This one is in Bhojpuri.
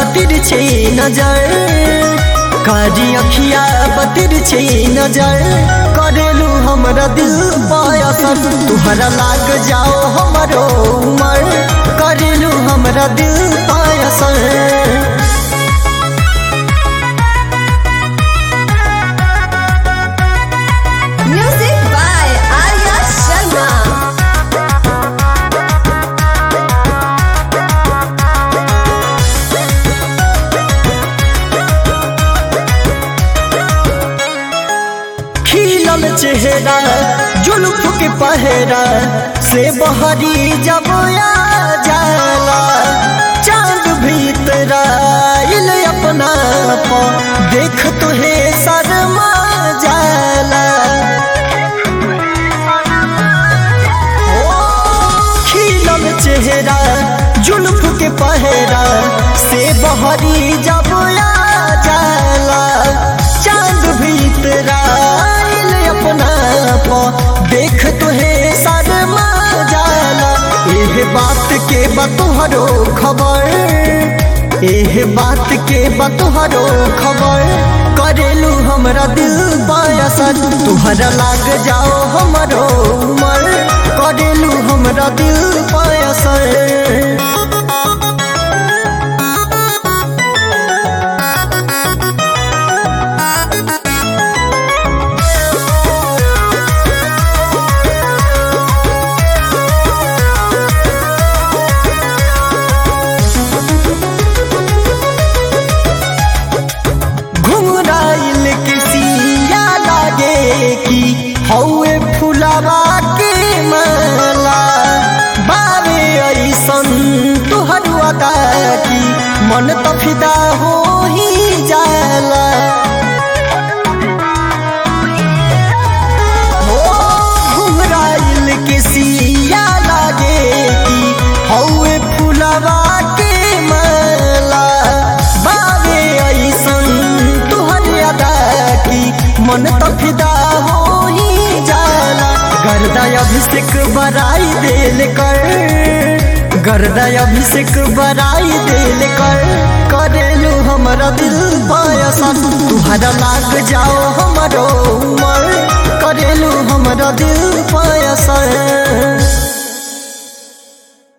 बतिर छे नजर कारी अखिया बतिर छे नजर करेलू हमरा दिल पायसन तुहरा लाग जाओ हमरो उमर करेलू हमरा दिल पायसन Music by Arya Sharma. खिलल चेहरा जुल्फ के पहरा से बहरी जब आ जाला चांद भीतर आइल अपना पा देख तुहे शर्मा जाला खिलल चेहरा जुल्फ के पहरा से बहरी जब आ जाला चांद भीतर आइल अपना पा देख तुहे शर्मा जाला एह बात के बतोहरो खबर एह बात के बतोहरो खबर करेलू हमरा दिल पायसन तुहरा लाग जाओ हमरो उमर करेलू हमरा दिल पायसन घुमराइल किसिया लागे कि हौए फुलावा के माला बारे ऐसन तुहर अदा की मन त फिदा हो ही जाला हो घुमराइल किसिया लागे कि हौए फुलावा के माला बाबे ऐसन तुहर अदा की मन त फिदा हो ही जाला गर्दा अभिषेक बराई देल कर गर्दा अभिषेक बराई देल कर करेलू हमरा दिल पायसन तुहरा लाग जाओ हमरो उमर